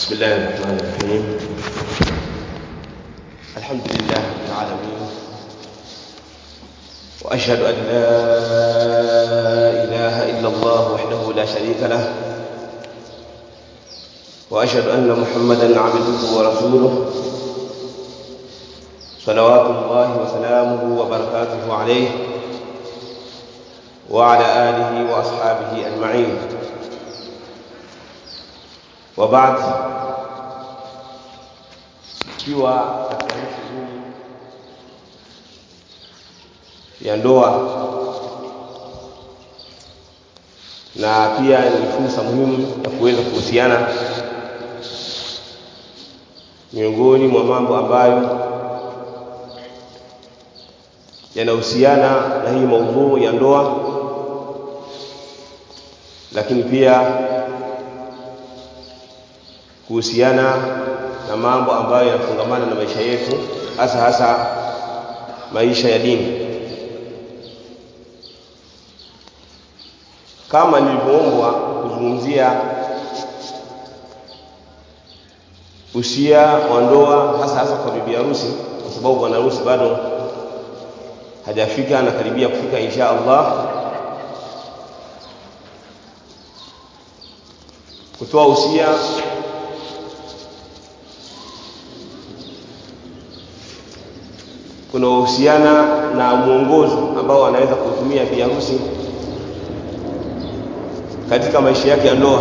بسم الله الرحمن الرحيم الحمد لله رب العالمين وأشهد أن لا إله إلا الله وحده لا شريك له وأشهد أن محمدا عبده ورسوله صلوات الله وسلامه وبركاته عليه وعلى آله وأصحابه أجمعين وبعد ikiwa katika shughuli ya ndoa na pia ni fursa muhimu ya kuweza kuhusiana miongoni mwa mambo ambayo yanahusiana na hii maudhuu ya ndoa lakini pia kuhusiana na mambo ambayo yanafungamana na maisha yetu hasa hasa maisha ya dini kama nilivyoombwa kuzungumzia usia wa ndoa hasa hasa kwa bibi harusi kwa sababu bwana harusi bado hajafika anakaribia kufika insha Allah kutoa usia kunahusiana na mwongozo ambao anaweza kutumia bi harusi katika maisha yake ya ndoa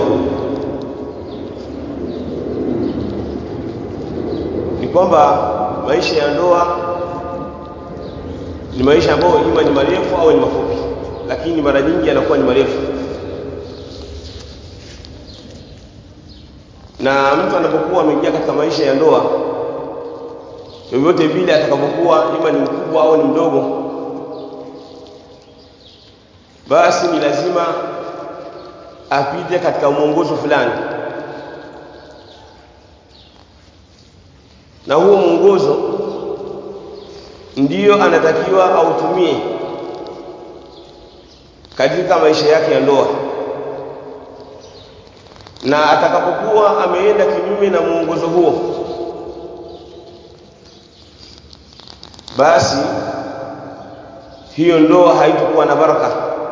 ni kwamba maisha ya ndoa ni maisha ambayo ima ni marefu au ni mafupi lakini mara nyingi yanakuwa ni marefu na mtu anapokuwa ameingia katika maisha ya ndoa vyovyote vile atakapokuwa ima ni mkubwa au ni mdogo basi ni lazima apite katika mwongozo fulani na huo mwongozo ndiyo anatakiwa autumie katika maisha yake ya ndoa na atakapokuwa ameenda kinyume na mwongozo huo basi hiyo ndoa haitakuwa na baraka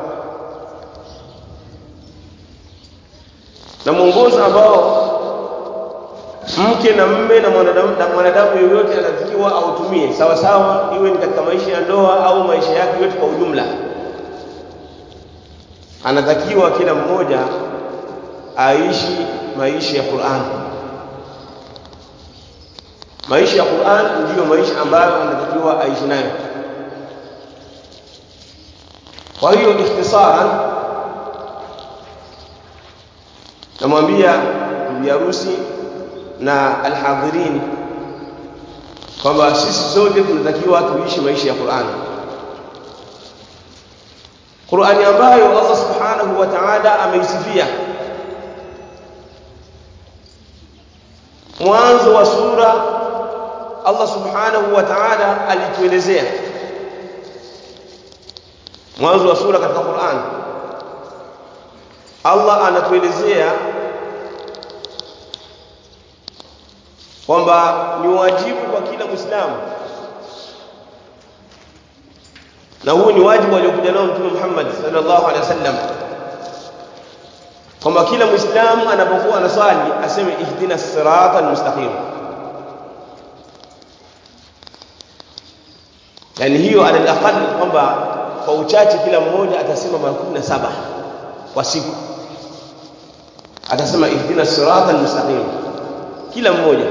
na mwongozo ambao mke na mme na mwanadamu na mwanadamu yoyote anatakiwa autumie sawa sawa iwe ni katika maisha ya ndoa au maisha yake yote kwa ujumla anatakiwa kila mmoja aishi maisha ya Qur'an maisha ya Qur'an ndiyo maisha ambayo anatakiwa aishi nayo kwa hiyo ikhtisaran namwambia bibi harusi na alhadhirin kwamba sisi sote tunatakiwa tuishi maisha ya Qur'an Qur'ani ambayo Allah Subhanahu wa Ta'ala ameisifia mwanzo wa sura Allah Subhanahu wa Ta'ala alituelezea mwanzo wa sura katika Qur'an Allah anatuelezea kwamba ni wajibu kwa kila Muislamu na huu ni wajibu aliokuja nao Mtume Muhammad sallallahu alaihi wasallam kwamba kila Muislamu anapokuwa anaswali aseme ihdina sirata almustaqim yani hiyo ala alaqal kwamba kwa uchache kila mmoja atasema mara 17 kwa siku atasema ihdina sirata almustaqim kila mmoja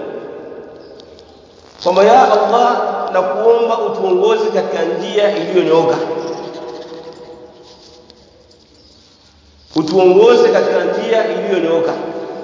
kwamba ya Allah na kuomba utuongoze katika njia iliyonyooka utuongoze katika njia iliyonyooka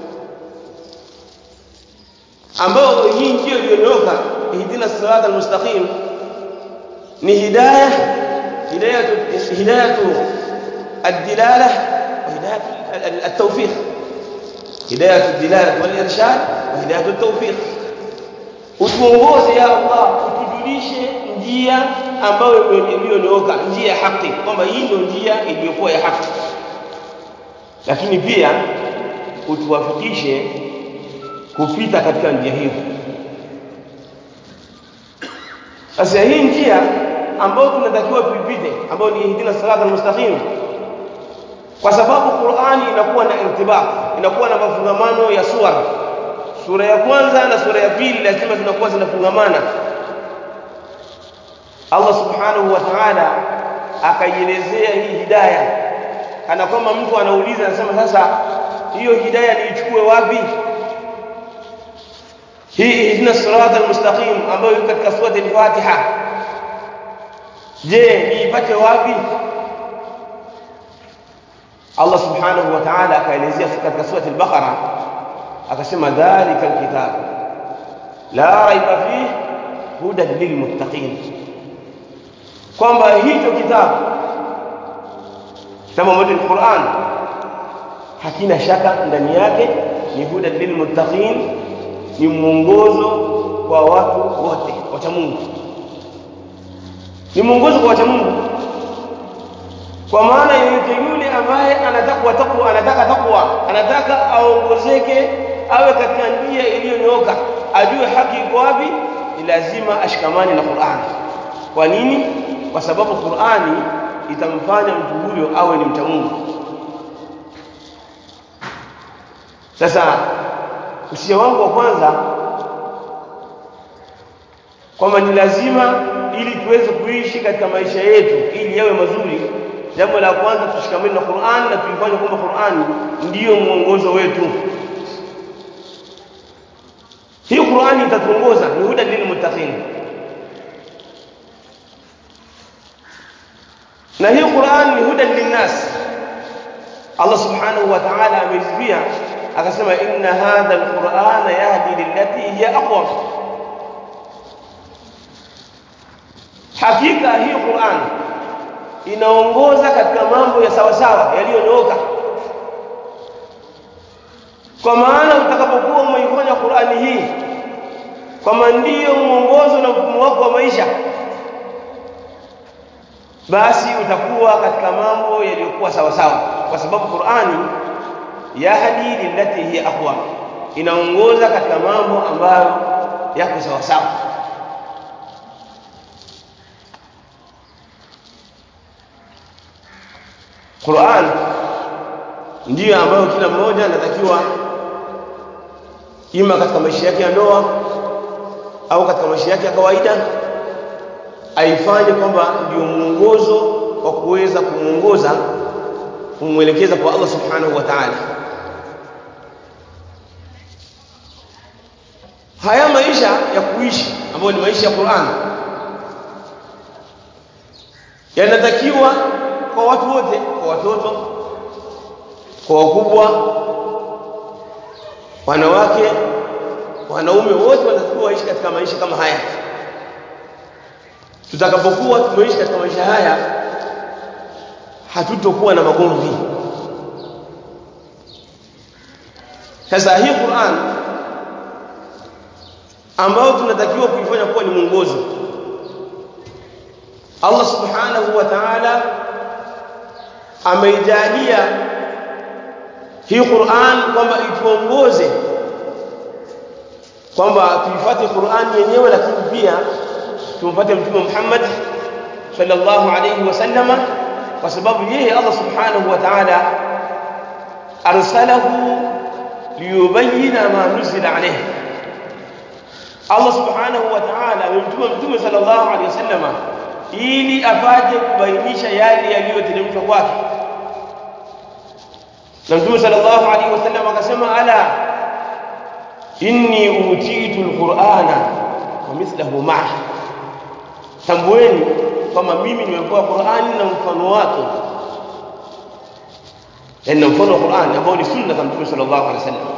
ambayo hii njia iliyonyooka ihdina sirata almustaqim ni hidayah hidayatu hidayatu ad-dilalah wa hidayatu at-tawfiq hidayatu ad-dilalah wal irshad wa hidayatu at-tawfiq utuongoze ya Allah utujulishe njia ambayo iliyonyooka njia ya haki kwamba hii ndio njia iliyokuwa ya haki lakini pia utuwafikishe kupita katika njia hiyo sasa hii njia ambayo tunatakiwa tuipite ambayo ni ihdina sirata almustaqim kwa sababu Qur'ani inakuwa na irtibaq inakuwa na mafungamano ya sura sura ya kwanza na sura ya pili lazima zinakuwa zinafungamana Allah subhanahu wa ta'ala akaielezea hii hidayah kana kwamba mtu anauliza anasema sasa hiyo hidayah niichukue wapi hii ihdina sirata almustaqim ambayo iko katika sura al-Fatiha je niipate wapi Allah subhanahu wa ta'ala akaelezea katika sura al-Baqara akasema dhalika alkitab la raiba fihi hudan lilmuttaqin kwamba hicho kitabu kitabu ambacho ni Qur'an hakina shaka ndani yake ni hudan lilmuttaqin ni mwongozo kwa watu wote wacha Mungu ni mwongozo kwa wacha Mungu kwa maana yoyote yule ambaye anataka takwa anataka takwa anataka aongozeke awe katika njia iliyonyooka ajue haki iko wapi ni lazima ashikamane na Qur'an kwa nini kwa sababu Qur'ani itamfanya mtu huyo awe ni mcha Mungu sasa usia wangu wa kwanza kwamba ni lazima ili tuweze kuishi katika maisha yetu ili yawe mazuri jambo la kwanza tushikamane na Qur'an na tuifanye kwamba Qur'an ndiyo mwongozo wetu hii Qur'ani itatuongoza ni huda lilmuttaqin na hii Qur'an ni huda linnas Allah subhanahu wa ta'ala ameizia akasema inna hadha alqur'ana yahdi lillati hiya aqwam hakika hii Qur'an inaongoza katika mambo ya sawa sawa yaliyonyooka kwa maana utakapokuwa umeifanya Qur'ani hii kama ndiyo mwongozo na mfumo wako wa maisha basi utakuwa katika mambo yaliyokuwa sawa sawa kwa sababu Qur'ani yahdi lillati hiya aqwa inaongoza katika mambo ambayo yako sawa sawa Qur'an ndiyo ambayo kila mmoja anatakiwa ima katika maisha yake ya ndoa au katika maisha yake ya kawaida aifanye kwamba ndio mwongozo wa kuweza kumuongoza kumwelekeza kwa Allah subhanahu wa ta'ala haya maisha ya kuishi ambayo ni maisha ya Qur'an yanatakiwa kwa watu wote kwa watoto kwa wakubwa wanawake wanaume wote wanatakiwa waishi katika maisha kama haya tutakapokuwa tumeishi katika maisha haya hatutokuwa na magomvi sasa hii Qur'an ambayo tunatakiwa kuifanya kuwa ni mwongozo Allah subhanahu wa ta'ala ameijalia hii Qur'an kwamba ituongoze kwamba tuifuate Qur'an yenyewe lakini pia tumfuate Mtume Muhammad sallallahu alayhi wasallama kwa sababu yeye Allah subhanahu wa ta'ala arsalahu liyubayyina ma nuzila alayhi Allah subhanahu wa ta'ala amemtuma Mtume sallallahu alayhi wasallama ili afaje kubainisha yale yaliyoteremshwa kwake na Mtume sallallahu alayhi wasallam akasema ala inni utitu alqur'ana wa mithluhu ma'a tambueni kwamba mimi nimepewa Qur'ani na mfano wake yani mfano wa Qur'ani ambao ni sunna za Mtume sallallahu alaihi wasallam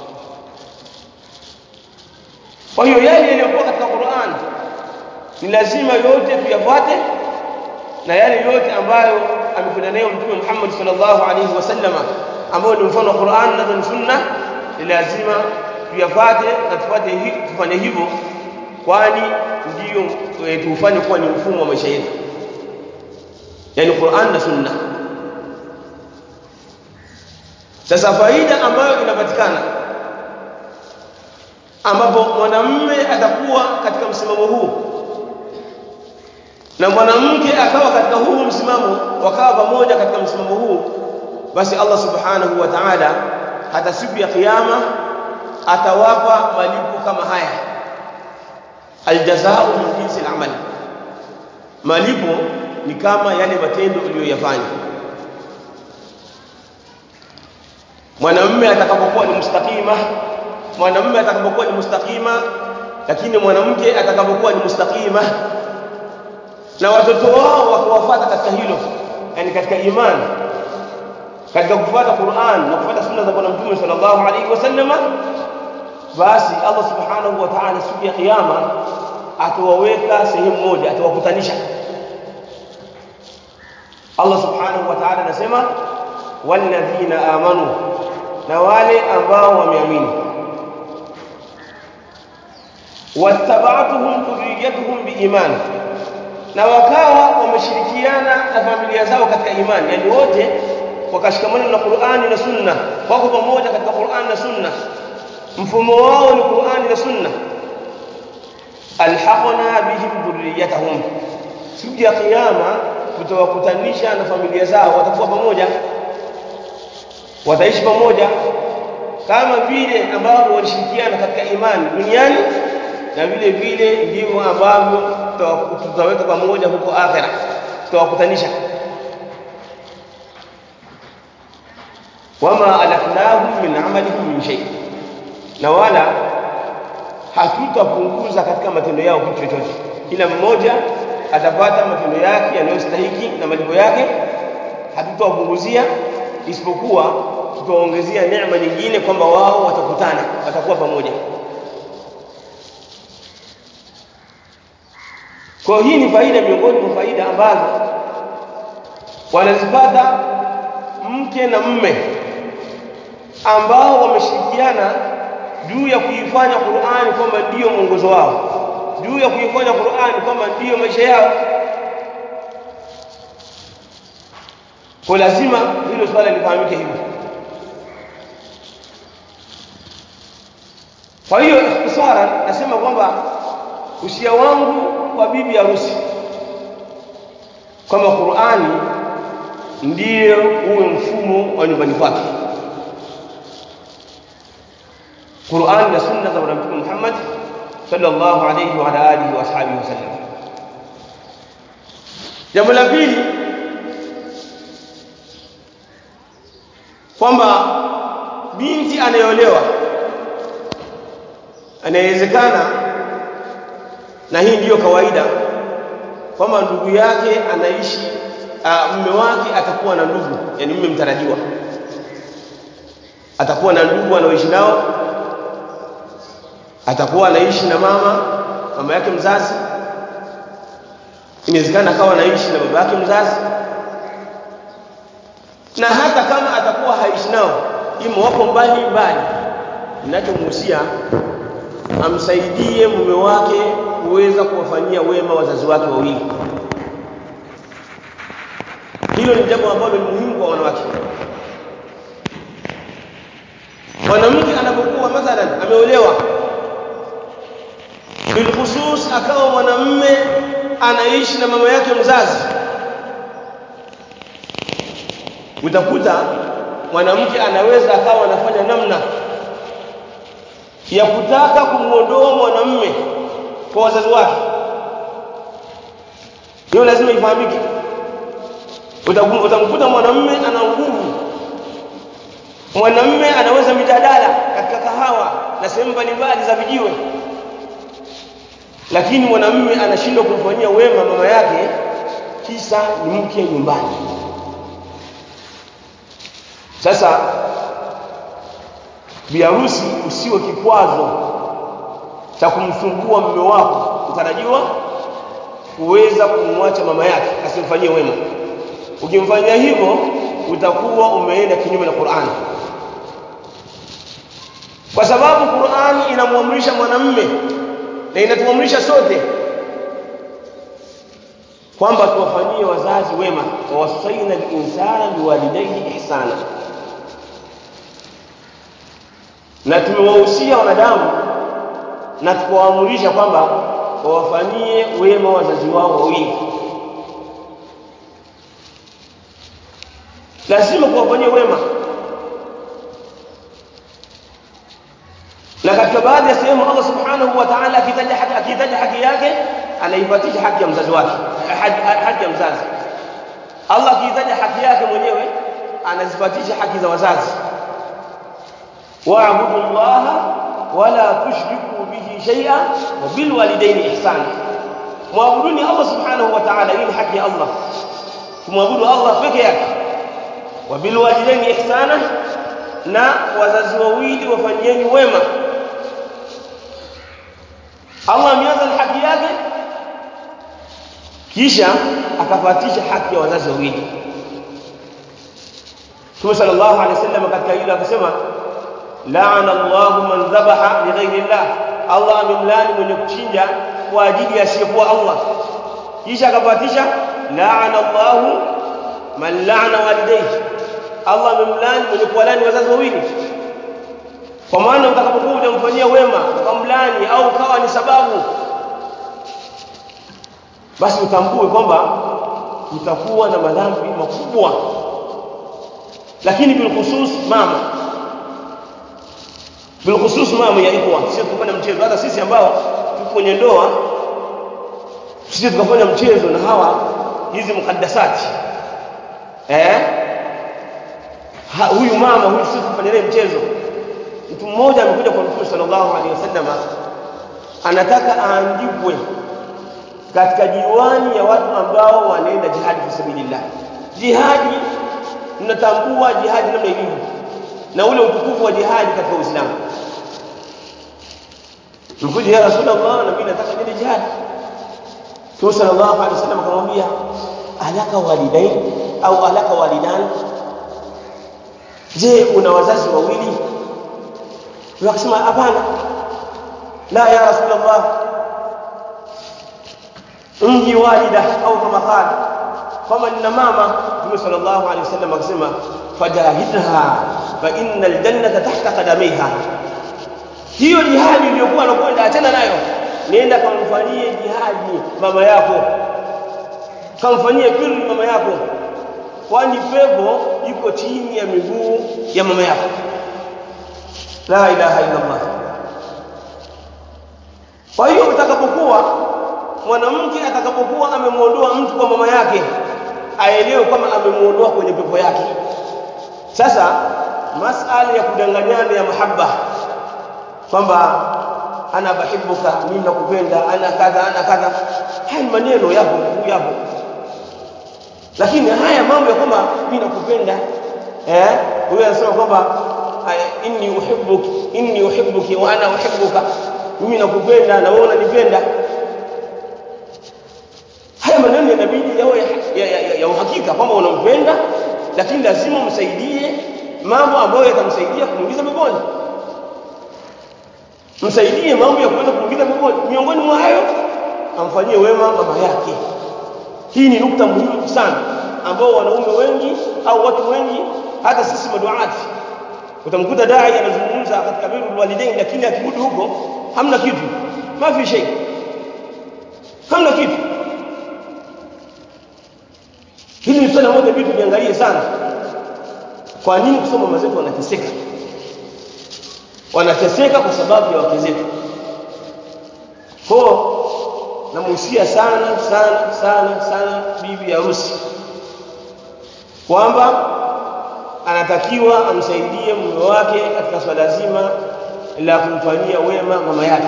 kwa hiyo yale yaliyokuwa katika Qur'an ni lazima yote tuyafuate na yale yote ambayo amekwenda nayo Mtume Muhammad sallallahu alaihi wasallam ambao ni mfano wa Qur'an na ni sunna ni lazima tuyafuate na tufate tufanye hivyo kwani ndiyo tufanye kuwa ni mfumo wa maisha yetu yani Qur'an na sunna sasa faida ambayo inapatikana ambapo mwanamume atakuwa katika msimamo huu na mwanamke akawa katika huu msimamo wakawa pamoja katika msimamo huu basi Allah subhanahu wa ta'ala hata siku ya kiyama atawapa malipo kama haya aljazao min jinsi al-amal malipo ni kama yale matendo uliyoyafanya mwanamume atakapokuwa ni mustaqima mwanamume atakapokuwa ni mustaqima lakini mwanamke atakapokuwa ni mustaqima na watoto wao wakiwafuata katika hilo yani katika imani katika kufuata Qur'an na kufuata sunna za Bwana Mtume sallallahu alaihi wasallam basi Allah subhanahu wa ta'ala siku ya kiyama atawaweka sehemu moja atawakutanisha Allah subhanahu wa ta'ala anasema walladhina amanu na wale ambao wameamini wattaba'tuhum dhurriyyatuhum biiman na wakawa wameshirikiana na familia zao katika imani yani wote wakashikamana na Qur'ani na Sunna wako pamoja katika Qur'ani na Sunna mfumo wao ni Qur'ani na Sunna alhaqna bihim dhurriyyatahum siku ya kiyama tutawakutanisha na familia zao watakuwa pamoja wataishi pamoja kama vile ambavyo walishirikiana katika imani duniani na vile vile ndivyo ambavyo tutaweka pamoja huko akhera tutawakutanisha wama alafnahum min amalihim min shay na wala hatutapunguza katika matendo yao kitu chochote kila mmoja atapata matendo yake yanayostahiki na malipo yake hatutawapunguzia isipokuwa tutawaongezea neema nyingine kwamba wao watakutana watakuwa pamoja kwa hii ni faida miongoni mwa faida ambazo wanazipata mke na mme ambao wameshirikiana juu ya kuifanya Qur'ani kwamba ndiyo mwongozo wao juu ya kuifanya Qur'ani kwamba ndiyo maisha yao kwa lazima hilo swala lifahamike hivyo kwa hiyo ikhtisara nasema kwamba usia wangu kwa bibi harusi kwamba Qur'ani ndiyo uwe mfumo wa nyumbani kwake Qur'an na sunna za Bwana Mtume Muhammad sallallahu alayhi wa ala alihi wa ashabihi wasallam jambo la pili kwamba binti anayeolewa anawezekana na hii ndiyo kawaida kwamba ndugu yake anaishi uh, mume wake atakuwa na ndugu yani mume mtarajiwa atakuwa na ndugu anaoishi nao atakuwa anaishi na mama mama yake mzazi inawezekana akawa anaishi na baba yake mzazi na hata kama atakuwa haishi nao imo wapo mbali mbali ninachomhusia amsaidie mume wake kuweza kuwafanyia wema wazazi wake wawili hilo ni jambo ambalo ni muhimu kwa wanawake mwanamke anapokuwa mathalan ameolewa bilkhusus akawa mwanamme anaishi na mama yake mzazi utakuta mwanamke anaweza akawa anafanya namna ya kutaka kumuondoa mwanamme kwa wazazi wake hiyo lazima ifahamike utamkuta mwanamme ana nguvu mwanamme anaweza mijadala katika kahawa na sehemu mbalimbali za vijiwe lakini mwanamme anashindwa kumfanyia wema mama yake kisa ni mke nyumbani sasa biharusi usiwe kikwazo cha kumsumbua mume wako utarajiwa kuweza kumwacha mama yake asimfanyie wema ukimfanyia hivyo utakuwa umeenda kinyume na Qur'an kwa sababu Qur'an inamwamrisha mwanamme na inatuamrisha sote kwamba tuwafanyie wazazi wema wa wasaina al-insana biwalidayhi ihsana na tumewahusia wanadamu na tukawaamrisha kwamba wawafanyie wema wazazi wao wawili lazima kuwafanyia wema na katika baadhi ya sehemu Allah subhanahu wa ta'ala akitaja haki akitaja haki yake anaipatisha haki ya mzazi wake haki ya mzazi Allah akitaja haki yake mwenyewe anazipatisha haki za wazazi wa'budu Allah wala tushriku bihi shay'a wa bil walidayni ihsana muabuduni Allah subhanahu wa ta'ala hii ni haki ya Allah kumwabudu Allah peke yake wa bil walidayni ihsana na wazazi wawili wafanyieni wema Allah ameanza na haki yake kisha akafuatisha haki ya wazazi wawili Mtume sallallahu alaihi wasallam katika hilo akasema la'ana Allahu man dhabaha li ghairi Allah Allah amemlani mwenye kuchinja kwa ajili ya asiyekuwa Allah kisha akafuatisha la'ana Allahu man la'ana walidayhi Allah amemlani mwenye kuwalani wazazi wawili kwa maana utakapokuwa unamfanyia wema ukamlani au kawa ni sababu basi utambue kwamba utakuwa na madhambi makubwa lakini bilkhusus mama bilkhusus mama ya ikhwa sio kufanya mchezo hata sisi ambao tuko kwenye ndoa sisi tukafanya mchezo na hawa hizi mukaddasati eh ha, huyu mama huyu sisi kufanya naye mchezo mtu mmoja amekuja kwa Mtume sallallahu alaihi wasallam anataka aandikwe katika diwani ya watu ambao wanaenda jihadi fi sabilillah jihadi mnatambua jihadi namna ilivyo na ule utukufu wa jihadi katika Uislamu mkuja ya Rasulullah na mimi nataka niende jihadi Mtume sallallahu alaihi wasallam akamwambia alaka walidain au alaka walidan je una wazazi wawili wakasema hapana la ya rasulullah mji walida au kama qala kama nina mama Mtume sallallahu alaihi wasallam akasema fajahidha fa innal jannata tahta qadamiha hiyo jihadi iliyokuwa anakwenda achana nayo nenda kamfanyie jihadi mama yako kamfanyie birri mama yako kwani pepo iko chini ya miguu ya mama yako la ilaha illa Allah kwa hiyo utakapokuwa mwanamke atakapokuwa amemuondoa mtu kwa mama yake aelewe kama amemuondoa kwenye pepo yake sasa masala ya kudanganyana ya mahaba kwamba ana bahibuka mimi nakupenda ana kadha ana kadha haya maneno yapo yapo lakini haya mambo ya kwamba mimi nakupenda eh huyo anasema kwamba inni uhibbuki inni uhibbuki wa ana uhibbuka mimi nakupenda na wewe unanipenda haya maneno yanabidi yawe ya, ya, ya, ya uhakika kwamba unampenda lakini lazima umsaidie mambo ambayo yatamsaidia kumuingiza peponi msaidie mambo ya kwenda kumuingiza peponi miongoni mwa hayo amfanyie wema mama yake hii ni nukta muhimu sana ambao wanaume wengi au watu wengi hata sisi maduati utamkuta dai anazungumza katika birrul walidain lakini akirudi huko hamna kitu mafi shay hamna kitu hili ni swala moja vitu viangalie sana kwa nini kusoma mama zetu wanateseka wanateseka kwa sababu ya wake zetu kwa namuhusia sana sana sana sana bibi harusi kwamba anatakiwa amsaidie mume wake katika swala zima la kumfanyia wema mama yake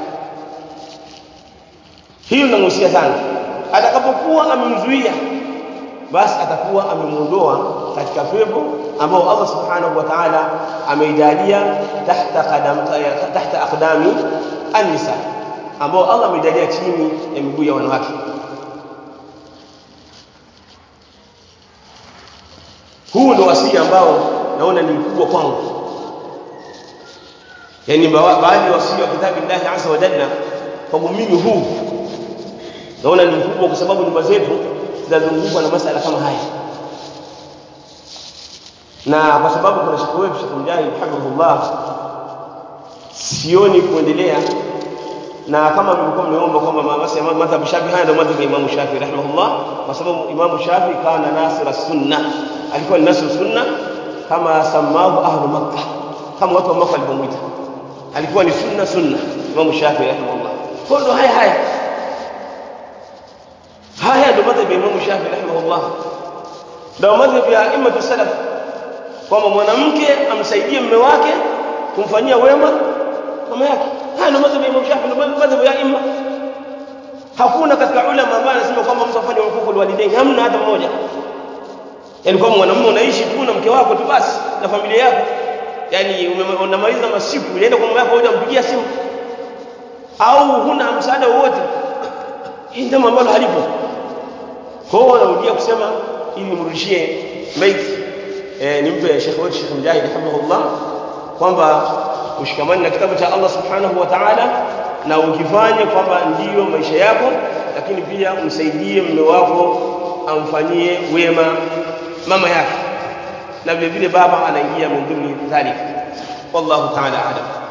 hiyo namuhusia sana atakapokuwa amemzuia basi atakuwa amemuondoa katika pepo ambao Allah subhanahu wa ta'ala ameijalia tahta qadam tahta aqdami an-nisa ambao Allah ameijalia chini ya miguu ya wanawake huu ndio wasia ambao naona ni mkubwa kwangu yani baadhi ya wasia wa kitabu Allah azza wa jalla kwangu mimi huu naona ni mkubwa kwa sababu nyumba zetu zinazungukwa na masala kama haya na kwa sababu kuna shekhe wetu Sheikh Mujahid hafidhullah sioni kuendelea na kama mlikuwa mmeomba kwamba basi madhhabu Shafi haya ndio madhhabu ya Imam Shafi rahimahullah kwa sababu Imam Shafi kana nasira sunna alikuwa ni nasir sunna kama samahu ahlu makkah kama watu wa Makka walivyomuita alikuwa ni sunna sunna Imam Shafi rahimahullah kwa ndo haya haya haya ndio madhhabu ya Imam Shafi rahimahullah ndio madhhabu ya imma salaf kwamba mwanamke amsaidie mume wake kumfanyia wema mama yake haya ndio madhhabu ya Imam Shafi ndio madhhabu ya imma hakuna katika ulama ambaye anasema kwamba mtu afanye hukuku walidaini hamna hata mmoja yani kwamba mwanamume unaishi tu na mke wako tu basi na familia yako yani unamaliza masiku unaenda kwa mama yako hujampigia simu au huna msaada wowote hii jambo ambalo halipo kwa hiyo narudia kusema ili nimrudishie maiti eh, nimpe Sheikh wetu Sheikh Mujahid rahimahullah kwamba ushikamani na kitabu cha Allah subhanahu wa ta'ala na ukifanye kwamba ndiyo maisha yako lakini pia umsaidie mume wako amfanyie wema mama yake na vile vile baba anaingia min dhimni dhalik wallahu ta'ala a'lam